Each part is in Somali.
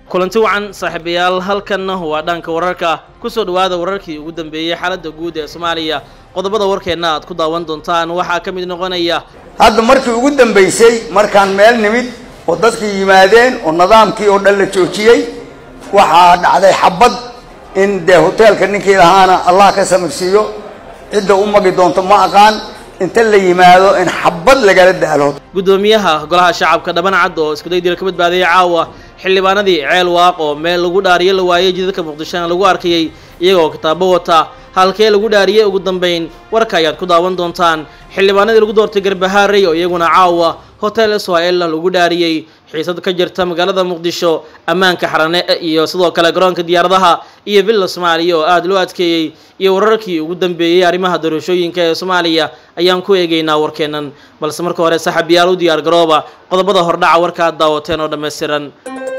kulanti wacan saaxiibayaal halkanna waa dhanka wararka kusoo dhawaada wararkii ugu dambeeyey xaaladda guud ee soomaaliya qodobada warkeenna aad ku daawan doontaan waxaa ka mid noqonaya hadda markii ugu dambaysay markaan meel nimid oo dadkii yimaadeen oo nidaamkii oo dhan la joojiyey waxaa dhacday xabad in dee hoteelka ninkii lahaana allah ka samirsiiyo cidda u magi doonto ma aqaan inta la yimaado in xabad lagala daalo guddoomiyaha golaha shacabka dhaban cad oo iskuday dil ka badbaadayay caawa xildhibaanadii ceel waaq oo meel lagu dhaariyo la waayey jidadka muqdishona lagu arkayey iyagoo kitaabo wata halkee lagu dhaariyey ugu dambayn warka ayaad ku daawan doontaan xildhibaanadii lagu doortay garbahaarey oo iyaguna caawa hotel israel lagu dhaariyey xiisad ka jirta magaalada muqdisho ammaanka xarane iyo sidoo kale garoonka diyaaradaha iyo villa soomaaliya oo aada loo adkeeyey iyo wararkii ugu dambeeyey arrimaha doorashooyinka ee soomaaliya ayaan ku eegaynaa warkeennan balse marka hore saxabiyaal u diyaar garooba qodobada hordhaca warka aad daawateen oo dhammaystiran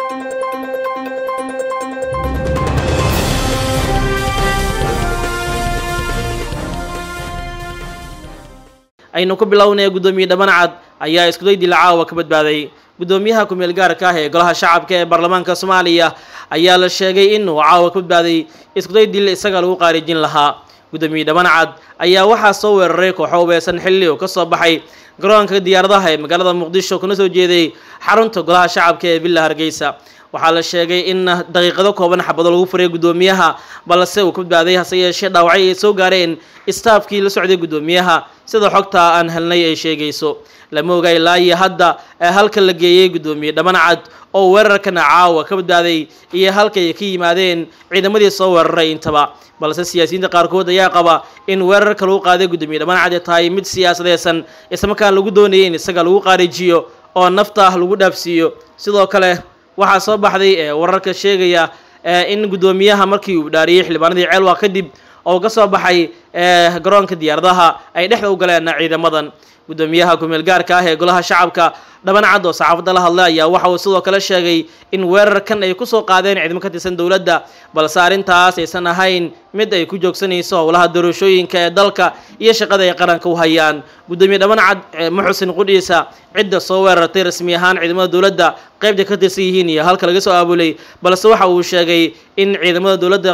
aynu ku bilownaya guddoomiye dhaban cad ayaa iskuday dila caawa ka badbaaday guddoomiyaha ku-meel gaarka ah ee golaha shacabka ee baarlamaanka soomaaliya ayaa la sheegay inuu caawa ka badbaaday iskuday dil isaga lagu qaarijin lahaa guddoomiye dhaban cad ayaa waxaa soo weeraray kooxo ubeesan xilli oo kasoo baxay garoonka diyaaradaha ee magaalada muqdisho kuna soo jeeday xarunta golaha shacabka ee villa hargeysa waxaa la sheegay in daqiiqado kooban xabado lagu furay guddoomiyaha balse uu ka badbaaday hase yeeshee dhaawacay ay soo gaareen istaafkii la socday guddoomiyaha sida xogta aan helnay ay sheegayso lama oga ilaa iyo hadda halka la geeyey guddoomiye dhaban cad oo weerarkana caawa ka badbaaday iyo halkay ka yimaadeen ciidamadii soo weeraray intaba balse siyaasiyiinta qaarkood ayaa qaba in weerarka lagu qaaday guddoomiye dhaban cad ay tahay mid siyaasadeysan islamarkaan lagu doonayay in isaga lagu qaarijiyo oo nafta lagu dhaafsiiyo sidoo kale waxaa soo baxday wararka sheegaya in guddoomiyaha markii uu dhaariyey xildhibaanadii ceelwa kadib oo ka soo baxay garoonka diyaaradaha ay dhexda u galeen ciidamadan guddoomiyaha ku-meel gaarka ah ee golaha shacabka dhaban cad oo saxaafadda la hadlay ayaa waxa uu sidoo kale sheegay in weerarkan ay kusoo qaadeen ciidamo ka tirsan dowladda balse arrintaas aysan ahayn mid ay ku joogsanayso howlaha doorashooyinka ee dalka iyo shaqada ay qaranka u hayaan guddoomiye dhaban cad ma xusin qudhiisa cidda soo weerartay rasmi ahaan ciidamada dowladda qaybta ka tirsan yihiin iyo halka laga soo aabulay balse waxa uu sheegay in ciidamada dowladda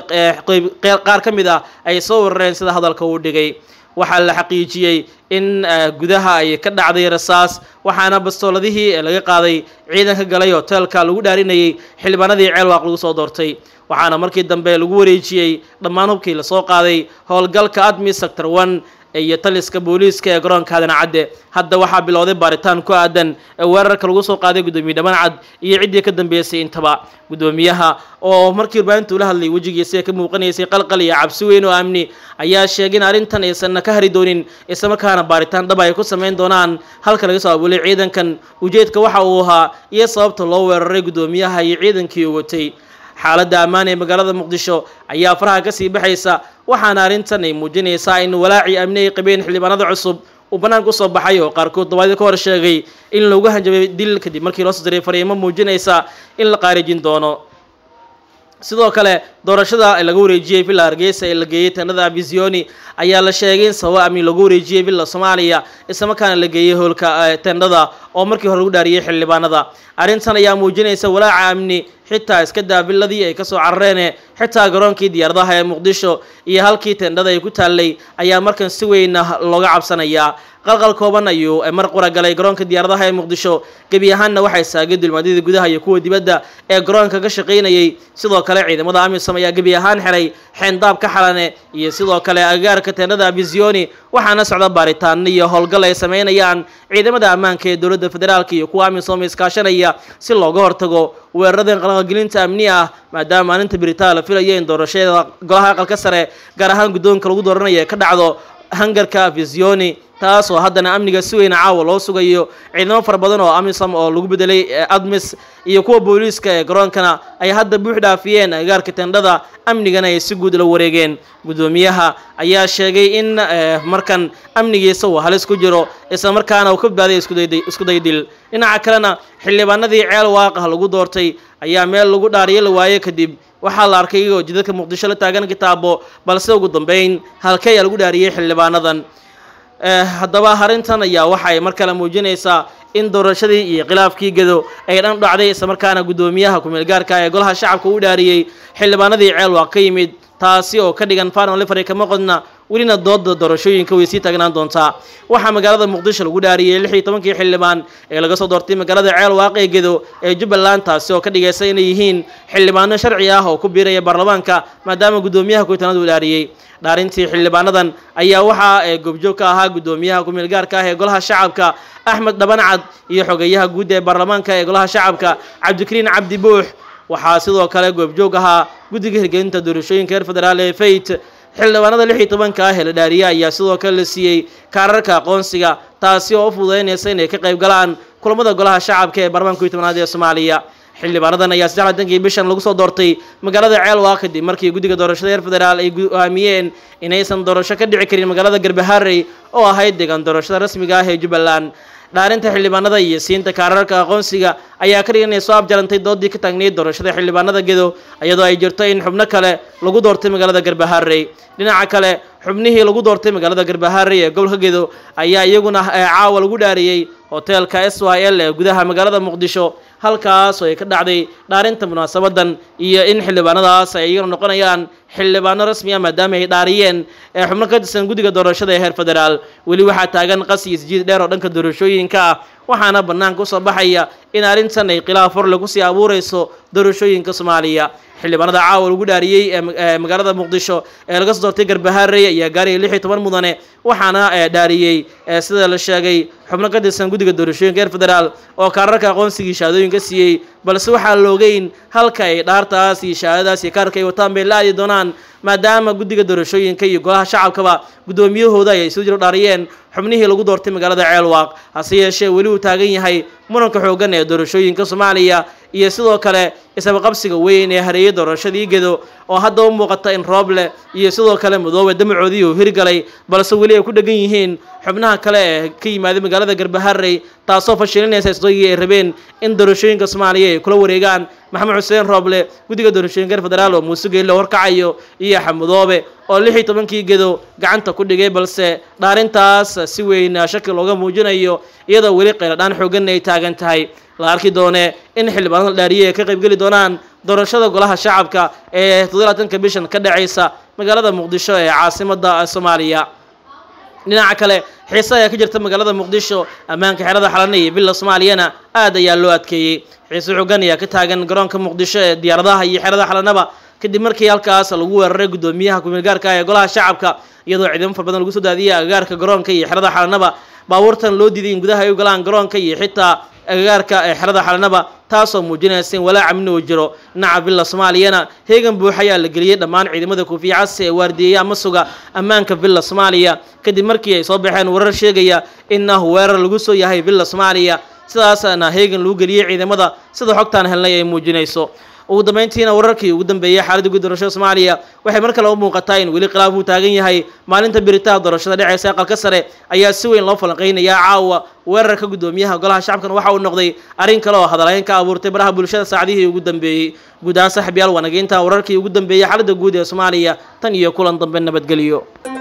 qaar ka mid ah ay soo weerareen sida hadalka uu dhigay waxaa la xaqiijiyey in gudaha ay ka dhacday rasaas waxaana bastooladihii laga qaaday ciidanka galay hoteelka lagu dhaarinayay xildhibaanadii ceelwaaq lagu soo doortay waxaana markii dambe lagu wareejiyey dhammaan hubkii lasoo qaaday howlgalka admi sector one iyo taliska booliiska ee garoonka aadan cadde hadda waxaa bilowday baaritaan ku aadan weerarka lagu soo qaaday guddoomiye dhaban cad iyo ciddii ka dambeysay intaba guddoomiyaha oo markii warbaahinta ula hadlayay wejigiisa ka muuqanaysay qalqal iyo cabsi weyn oo amni ayaa sheegay in arrintan aysan ka hari doonin islamarkaana baaritaan dhab ay ku samayn doonaan halka laga soo abuulay ciidankan ujeedka waxa uu ahaa iyo sababta loo weeraray guddoomiyaha iyo ciidankii uu watay xaaladda ammaan ee magaalada muqdisho ayaa faraha kasii baxaysa waxaana arrintan ay muujinaysaa in walaacii amni ay qabeen xildhibaanada cusub uu bannaanka usoo baxay oo qaarkood dabaadii ka hor sheegay in loogu hanjabay dil kadib markii loo soo diray fariimo muujinaysa in la qaarijin doono sidoo kale doorashada laga wareejiyey villa hargeysa ee la geeyey teenada abisioni ayaa la sheegay in sababo amni lagu wareejiyey villa soomaaliya islamarkaana la geeyey hoolka teendhada oo markii hore lagu dhaariyey xildhibaanada arrintan ayaa muujinaysa walaaca amni xitaa iska daa villadii ay kasoo carareene xitaa garoonkii diyaaradaha ee muqdisho iyo halkii teendhada ay ku taallay ayaa markan si weyna looga cabsanayaa qalqal kooban ayuu mar qura galay garoonka diyaaradaha ee muqdisho gebi ahaanna waxay saagay dulmaadyada gudaha iyo kuwa dibadda ee garoonka ka shaqaynayay sidoo kale ciidamada amisom ayaa gebi ahaan xiray xeendaab ka xalane iyo sidoo kale agagaarka teendhada abisioni waxaana socda baaritaano iyo howlgal ay sameynayaan ciidamada ammaanka ee dowladda federaalka iyo kuwa amisom iskaashanaya si looga hortago weeraradan qalqalgelinta amni ah maadaama maalinta biritaan la filayo in doorashada golaha aqalka sare gaar ahaan guddoonka lagu dooranaya ka dhacdo hangarka visioni taas oo haddana amniga si weyna caawa loo sugayo ciidamo fara badan oo amisom oo lagu bedelay admis iyo kuwa booliiska ee garoonkana ay hadda buux dhaafiyeen agagaarka tendhada amnigana ay si guud la wareegeen guddoomiyaha ayaa sheegay in markan amnigiisa uu halis ku jiro isla markaana uu ka badbaaday isku daydil dhinaca kalena xildhibaanadii ceel waaqah lagu doortay ayaa meel lagu dhaariyo la waaye kadib waxaa la arkay iyagoo jidadka muqdisho la taagan kitaabo balse ugu dambeyn halkee ayaa lagu dhaariyey xildhibaanadan haddaba arrintan ayaa waxay mar kale muujinaysaa in doorashadii iyo khilaafkii gedo ay dhan dhacday islamarkaana guddoomiyaha ku-meelgaarka ee golaha shacabka u dhaariyey xildhibaanadii ceelwaaq ka yimid taasi oo ka dhigan fanon livery kama qodna welina dooda doorashooyinka way sii taagnaan doontaa waxaa magaalada muqdisho lagu dhaariyey lix iyo tobankii xildhibaan ee laga soo doortay magaalada ceelwaaq ee gedo ee jubbaland taasi oo ka dhigaysa inay yihiin xildhibaano sharci ah oo ku biiraya baarlamaanka maadaama guddoomiyaha ku-tanaad uu dhaariyey dhaarintii xildhibaanadan ayaa waxaa ee goobjoog ka ahaa guddoomiyaha ku-meelgaarka ah ee golaha shacabka axmed dhabancad iyo xogeyaha guud ee baarlamaanka ee golaha shacabka cabdikariin cabdi buux waxaa sidoo kale goobjoog ahaa guddiga hirgelinta doorashooyinka reer federaal ee fayt xildhibaanada lix iyo tobanka ah ee la dhaariyey ayaa sidoo kale la siiyey kaararka aqoonsiga taasi oo u fududaynaysa inay ka qayb galaan kulamada golaha shacabka ee baarlamaanka iyo tobnaad ee soomaaliya xildhibaanadan ayaa saddex latankii bishan lagu soo doortay magaalada ceelwaaq kadib markii guddiga doorashada reer federaal ay go'aamiyeen inaysan doorasho ka dhici karin magaalada garbaharey oo ahayd deegaan doorashada rasmiga ah ee jubbaland dhaarinta xildhibaanada iyo siinta kaararka aqoonsiga ayaa ka dhigan inay soo abjarantay doodii ka taagnayd doorashada xildhibaanada gedo iyadoo ay jirto in xubno kale lagu doortay magaalada garbaharey dhinaca kale xubnihii lagu doortay magaalada garbaharey ee gobolka gedo ayaa iyaguna caawa lagu dhaariyey hoteelka s y l ee gudaha magaalada muqdisho halkaas oo ay ka dhacday dhaarinta munaasabadan iyo in xildhibaanadaas ay iyaguna noqonayaan xildhibaano rasmi ah maadaama ay dhaariyeen ee xubno ka tirsan guddiga doorashada ee heer federaal weli waxaa taagan qas iyo isjiid dheer oo dhanka doorashooyinka ah waxaana bannaanka usoo baxaya in arrintan ay khilaaf horle kusii abuureyso doorashooyinka soomaaliya xildhibaanada caawa lagu dhaariyey ee magaalada muqdisho ee laga soo doortay garbaharey ayaa gaarayay lix iyo toban mudane waxaana dhaariyey sida la sheegay xubno ka tirsan guddiga doorashooyinka reer federaal oo kaararka aqoonsigii shahaadooyinka siiyey balse waxaa la ogeyn halka ay dhaartaas iyo shahaadadaas iyo kaarka ay wataan bay la aadi doonaan maadaama guddiga doorashooyinka iyo golaha shacabkaba guddoomiyahooda ay soo jiro dhaariyeen xubnihii lagu doortay magaalada ceelwaaq hase yeeshee weli uu taagan yahay muranka xooggan ee doorashooyinka soomaaliya iyo sidoo kale isabaqabsiga weyn ee hareeyay doorashadii gedo oo hadda u muuqata in rooble iyo sidoo kale madoobe damacoodii uu hirgalay balse weli ay ku dhegan yihiin xubnaha kale ee ka yimaaday magaalada garbaharey taasoo fashilinaysa isdoygii ay rabeen in doorashooyinka soomaaliya ay kula wareegaan maxamed xuseen rooble guddiga doorashooyinka reer federaal oo muuse geelle horkacayo iyo xamudoobe oo lix iyo tobankii gedo gacanta ku dhigay balse dhaarintaas si weyn shaki looga muujinayo iyadoo weli qayladhaan xooganna ay taagan tahay la arki doone in xildhibaanada la dhaariyey ay ka qaybgeli doonaan doorashada golaha shacabka ee toddobaatanka bishan ka dhacaysa magaalada muqdisho ee caasimada soomaaliya dhinaca kale xiise ayaa ka jirta magaalada muqdisho ammaanka xerada xalana iyo villa soomaaliyana aad ayaa loo adkeeyey xiise xoogan ayaa ka taagan garoonka muqdisho ee diyaaradaha iyo xerada xalanaba kadib markii halkaas lagu weeraray guddoomiyaha ku-meelgaarka ee golaha shacabka iyadoo ciidamo far badan lagu soo daadiyey agagaarka garoonka iyo xerada xalanaba baabuurtan loo diiday in gudaha ay u galaan garoonka iyo xitaa agagaarka ee xerada xalanaba taasoo muujinaysa in walaaca min uu jiro dhinaca villa soomaaliyana heegan buux ayaa la geliyey dhammaan ciidamada kuufiya casi ee waardiyeeya ama suga ammaanka villa soomaaliya kadib markii ay soo baxeen warar sheegaya in ah weerar lagu soo yahay villa soomaaliya sidaasna heegan lagu geliyey ciidamada sida xogtaan helnay ay muujinayso ugu dambeyntiina wararkii ugu dambeeyey xaaladda guud doorashada soomaaliya waxay mar kale u muuqataa in weli khilaaf uu taagan yahay maalinta biritaha doorashada dhexeysa aqalka sare ayaa si weyn loo falanqeynayaa caawa weerarka guddoomiyaha golaha shacabkan waxa uu noqday arrin kale oo hadalhayn ka abuurtay baraha bulshada saacadihii ugu dambeeyey guud ahaan saaxiibyaal wanageynta wararkii ugu dambeeyey xaaladda guud ee soomaaliya tan iyo kulan dambe nabadgelyo